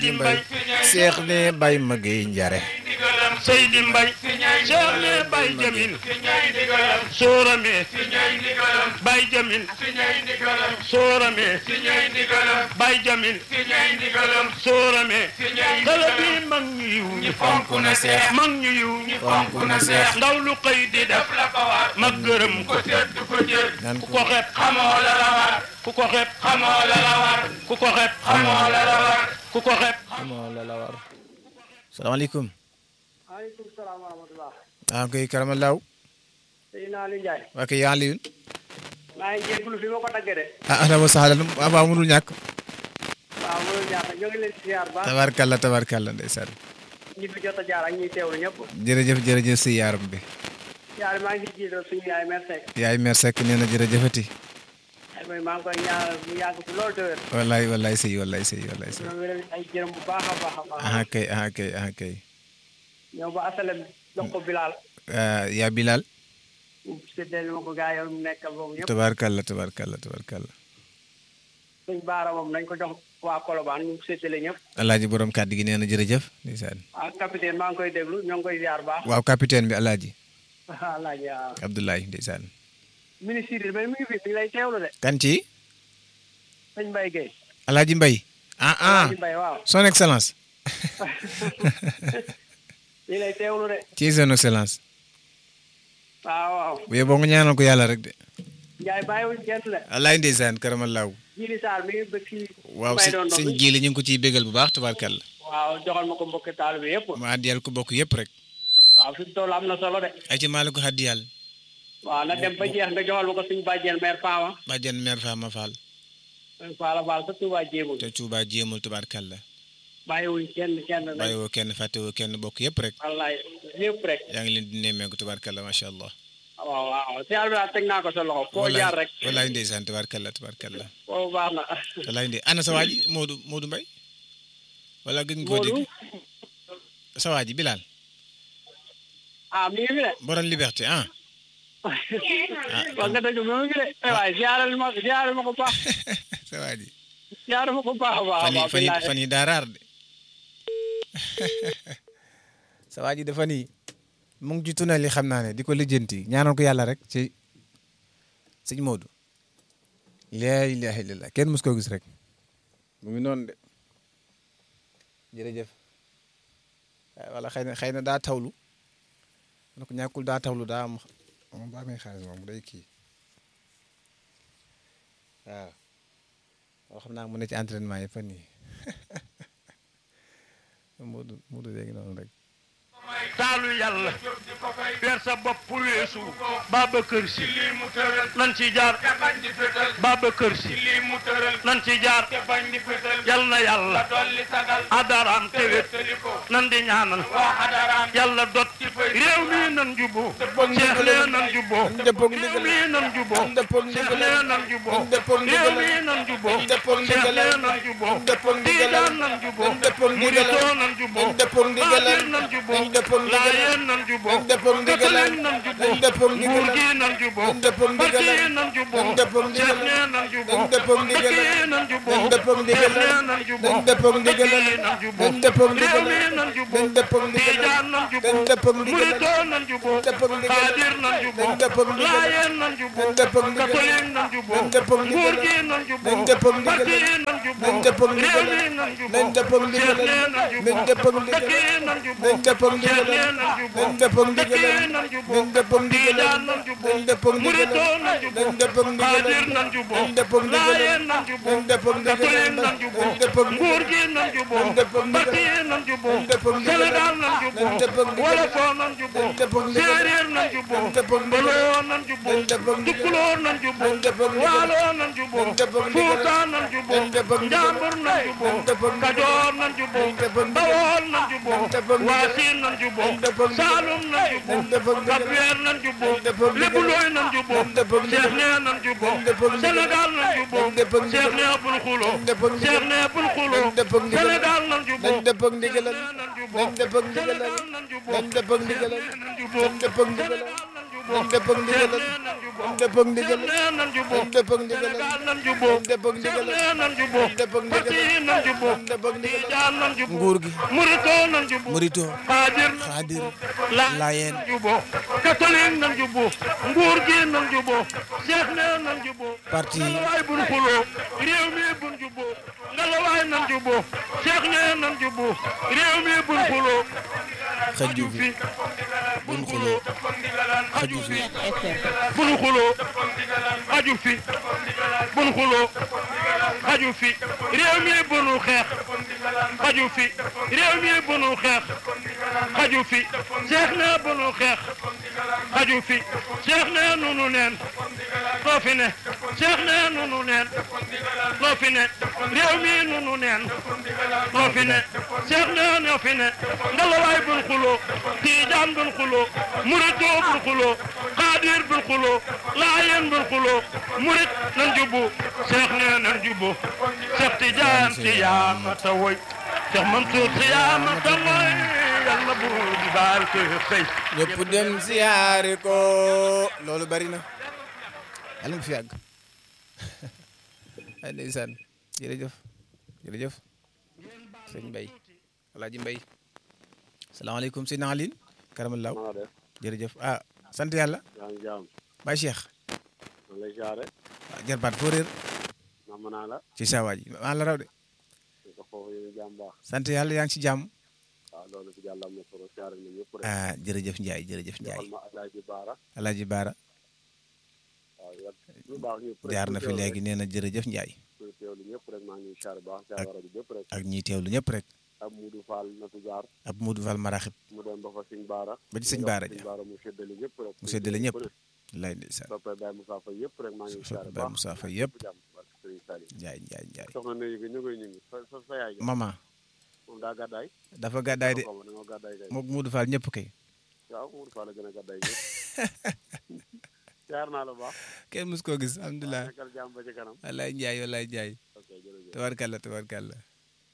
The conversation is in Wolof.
di mbay seex ne bay ma géey njare Seydi Mbay Cheikh ne Bay Jamil Soorame Bay Jamil Soorame Bay Jamil Soorame kala bi mag ñu yiw ñi fonk na seex mag ñu yiw ñi fonk na seex ndaw lu xëy di def mag gërëm ko nan ku ko ko xeeb xamoo la la war ku ko xeeb xamoo la la war ku ko xeeb xamoo la la war ku ko xeeb amoo la la war salaamaaleykum maaleykum salaam wa rahmatulah. ah koy karama law Seydina Aliou Ndiaye. waa kay yaa liyun maa ngi jégalu fi ma ko daggee de. ah ahlan wa sahlan waaw mënul ñàkk waaw mënul ñàkk ñoo ngi leen di ziar ba tabarkalla tabarkalla ndeysaan ñi fi jot a jaar ak ñiy teewlu ñëpp. jërëjëf jërëjëf si yaaram bi ziar maa ngi jiital suñu yaay mère Seck. yaay mer sekk nee na jërëjëfati ay mooy maa ngi koy ñaanal mu yàgg fi loolu te wér. wallaay wallaay sëy wallaay sëy wallaay sëy ñoo ngi leen ay jërëm bu baax a baax a baax. ah kay ah kay ah kay ñëw ba asalem jox ko Bilal. ah, yaa Bilal mu séddale ma ko gaa yow mu nekkal boobu ñëpp. tabarkalla tabarkalla tabarkalla suñ baara moom nañ ko jox waa Colobane ñu séddale ñëpp. alaaji borom kàddu gi nee na jërëjëf ndeysaan ah capitaine maa ngi koy déglu ñoo ngi koy ziar baax. waaw capitaine bi alaaji alaaji waaw. Abdoulaye ndeysaan ministre yi mais mi ngi fi mi ngi lay teewlu de. kan ci sëñ Mbaye Gueye. alaaji Mbay ah ah alaaji Mbaye waaw. son excellence mi ngi lay teewlu de. ci son excellence waaw waaw. bu yeboo nga ñaanal ko yàlla rek de Ndiaye bàyyiwuñ kenn de. alaay ndeysaan karamalaaw Jili Sarr mi ngi bëgg fii. waaw Mbaye si doon sëñ doon jiili ñu ngi ko ciy bégal bu baax tabarkalla waaw joxal ma ko mbokki taal bi yëpp. ma àddiyal ko bokk yëpp rek waaw fi mu toll am na solo de. ay ci maa la ko àddiyal waaw na dem ba jeex nga joxal ma ko suñu bàjjen mère Fama. bàjjan mère Fama Fall mère Fala Fall sa Touba jéemul. te Touba jéemul tabarkalla bàyyiwuñ kenn kenn nag. bàyyiwoo kenn fàttewoo kenn bokk yëpp rek wallaay yëpp rek. yaa ngi leen di nemmeeku tabarkalla macha allah waaw waaw si àll bi daal teg naa ko sa loxo. foo Wallaay- jaar rek. wallaay ndeysaan tabarkalla tabarkalla foo baax na. wallaay ndey ana sa waa ji Modou Modou Mbaye wala gën koo Modou. dégg sa waa ji Bilal ah mi ngi fi de. borom liberté ah wax nga dëgg mi ngi fi de. eh waay ziyaaral ma ziyaaral ma ko baax. sa waa ji ziyaaral ma ko baax a baax a fan yi baax. fan yi billaahi. fan yi daa raar de sa waa ji dafa nii mu ngi ci tunnel yi xam naa ne di ko lijjanti ñaanal ko yàlla rek ci sëñ Modou laa ilaaha illallah kenn mus koo gis rek mu ngi noonu de jërëjëf waaye wala xëy na xëy na daa tawlu na ko ñàkkul daa tawlu daa am moom ba amee xaalis moom day kii waaw waaw xam naa mu ne ci entraînement yi fan yii Modou Modou léegi noonu rek taalu yàlla weer sa bopp weesu Babacar Si nan ci jaar Babacar Si nan ci jaar yal na yàlla adaraam tewet nan di ñaanal yàlla dot réew mi nan juboo Cheikh lee nan juboo réew mi nan juboo Cheikh lee nan juboo réew mi nan juboo Cheikh lee nan juboo Tijaan nan juboo Muritoo nan juboo Xaadir nan juboo Laayeen nan juboo Katolik nan juboo nguur gi nan juboo parti yi nan juboo Cheikh nee nan juboo dëkk yi nan juboo Cheikh nee nan juboo dëkk yi nan juboo réew mi nan juboo Tijaan nan juboo Muritoo nan juboo Xaadir nan juboo Laayeen nan juboo Katolik nan juboo nguur gi nan juboo parti yi nan juboo réew mi nan juboo Cheikh nee nan juboo dëkk yi nan juboo Cheikh nee nan juboo dëkk yi nan juboo Tijaan nan juboo Muritoo nan juboo Xaadir nan juboo Laayeen nan juboo Katolik nan juboo nguur gi nan juboo parti yi nan juboo Sénégal nan juboo Wolofoo nan juboo Séeréer nan juboo Mboloo nan juboo Tukulóor nan juboo Waaloo nan juboo Fuuta nan juboo Njambur nan juboo Kajoor nan juboo Bawol nan juboo Waasin nan juboo Saalum nan juboo Kapweer nan juboo Lebulooy nan juboo Cheikh nee nan juboo Sénégal nan juboo Cheikh nee bul xuloo Cheikh nee bul xuloo Sénégal nan juboo nañ dëpp ak ndigalam nan juboo nañ dëpp ak ndigalam Sénégal nan juboo nañ dëpp ak ndigalam nan juboo nañ dëpp ak ndigalam Sénégal nan juboo nañ dëpp ak ndigalam nañ dëpp ak ndigalam nan juboo nañ dëpp ak ndigalam Sénégal nan juboo nañ dëpp ak ndigalam nan juboo nañ dëpp ak parti yi nan juboo nañ dëpp ak ndigalam Tijaan nan juboo nguur gi Murito nan juboo Murito Xaadir nan Xaadir la Laayeen nan juboo catholique nan juboo nguur gi nan juboo Cheikh ne nan juboo parti yi ngalawaay bun xuloo réew mi bun juboo ngalawaay nan juboo Cheikh ne nan juboo réew mi bun xuloo xëjju fi bun xuloo xëjju fi bun xuloo xaju fi bun xuloo xaju fi réew mi bunu xeex xaju fi réew mi bunu xeex xaju fi seex na bunu xeex xaju fi seex na nunu neen loo fi ne seex na nunu neen loo fi ne réew mi nunu neen loo fi ne seex na ñoo fi ne ngalawaay bun xuloo tiijaan bun xuloo murito bun xuloo xaadir bun xuloo laayeen bun xuloo murit nan jubbu seex ne nan jubbu seex tijaan si yaa ma ta woy seex mansuur si yaa ma ta woy yal na buur di baal ko xëy ñëpp dem siyaare ko loolu bari na yàlla nga fi yàgg ay ndeysaan jërëjëf jërëjëf sëñ Mbay Alaaji Mbay salaamaaleykum sëñ Aline karamalaaw maa def jërëjëf ah sant yàlla yaa ngi jaam Baay Cheikh man lay jaare ah jarbaat foo réer nam naa la ci saa waa ji maa la raw de ñu ko foofu yéen jaam baax sant yàlla yaa ngi ci jàmm waaw loolu si yàlla am na solo siyaare na ñëpp rek ah jërëjëf Ndiaye jërëjëf Ndiaye joxal ma alaaji baara Alaaji Baara waaw yàlla ñu baax ñëpp rek jaar na fi léegi nee na jërëjëf Ndiaye kuy teewlu ñëpp rek maa ngi siyaare baax siyaare rajo ñëpp rek ak ñiy teewlu ñëpp rek ab Mudu Fall natu jaar ab Modou Fall Maraxib mu dem ba fa Sëñ Baara ba ci Sëñ Baara Sëñ ja Baara mu séddale ñëpp rek mu séddale ñëpp lay ndeysaan soppee Baye Moussa Faye yëpp rek maa ngi Soppee siyaare Baye baax Moussa Faye yëpp. jàmm barke Sëriñ Saliou Ndiaye Ndiaye Ndiaye soxna ne yëgi ñu koy ñu ngi sa sa sa yaay ja maman moom daa gàddaay dafa gàddaay de xaw ma dañoo gàddaay kay mook Modou Fall ñëpp kay waaw Mudu Fall a gën a gàddaay ñëpp siyaar naa la baax kenn mus koo gis alhamdulilah nekkal jàmm ba ci kanam wallaay Ndiaye wallaay Ndiaye ok jërëjëf tabarkalla tabarkalla